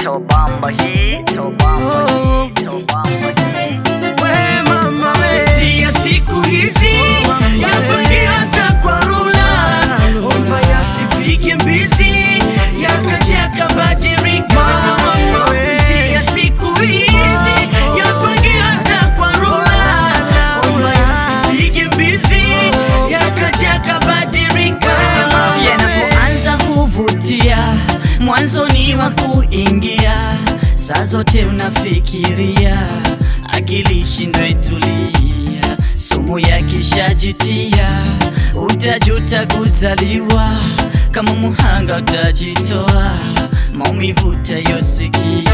tobamba hii tobamba hii tobamba hii We mama we ya siku hizi yapange hata kwa rula omba yasipige mbizi yakaja kabadilika mapenzi ya siku hizi yapange hata kwa rula omba yasipige mbizi yakaja kabadilika yanapoanza kuvutia mwanzoni wa kuingia saa zote unafikiria akili shindwe tulia sumu yakishajitia utajuta kuzaliwa kama muhanga utajitoa maumivu utayosikia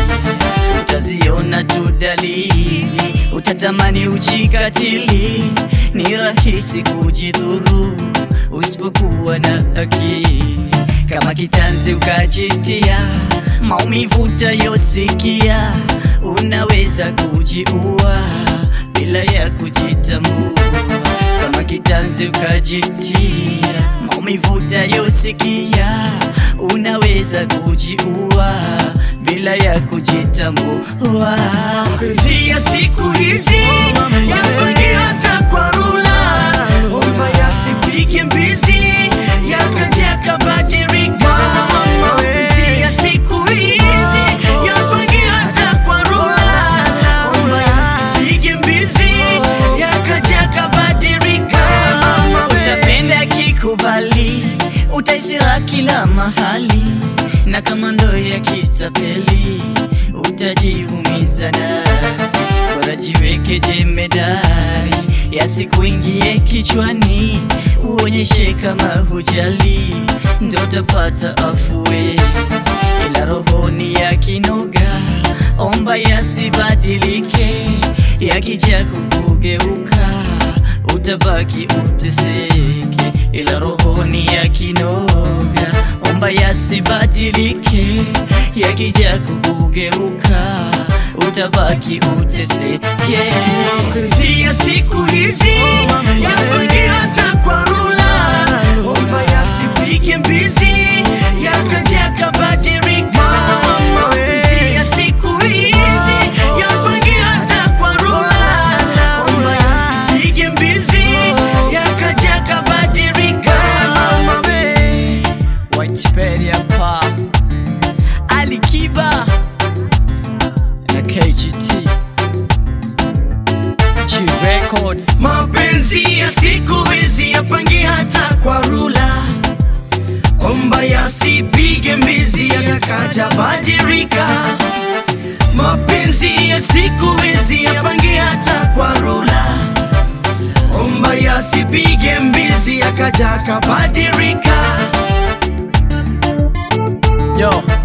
utaziona tu dalili utatamani ujikatili ni rahisi kujidhuru usipokuwa na akili kama kitanzi ukajitia maumivu utayosikia unaweza kujiua bila ya kujitambua kama kitanzi ukajitia maumivu utayosikia unaweza kujiua bila ya kujitambua mapenzi ya siku hizi yapange hata kwa rula omba yasipige mbizi yakaja kabadilika mapenzi ya siku hizi yapange hata kwa rula omba yasipige mbizi yakaja kabadilika utapenda kikubali utaisira kila mahali na kama ndo ya kitapeli utajiumiza nasi bora jiweke jemedari yasikuingie kichwani uonyeshe kama hujali ndo utapata afue ila rohoni ya kinoga omba yasibadilike yakija kukugeuka utabaki uteseke ila rohoni ya kinoga omba yasibadilike yakija kukugeuka utabaki uteseke mapenzi ya siku hizi yapange hata kwa rula omba yasipige mbizi yakaja kabadilika mapenzi ya siku hizi yapange hata kwa rula omba yasipige mbizi yakaja kabadilika White Berry hapa Alikiba na KGT G Records mapenzi ya siku hizi yapange hata kwa rula omba yasipige mbizi yakaja badilika mapenzi ya siku hizi yapange hata kwa rula omba yasipige mbizi yakaja kabadilika yo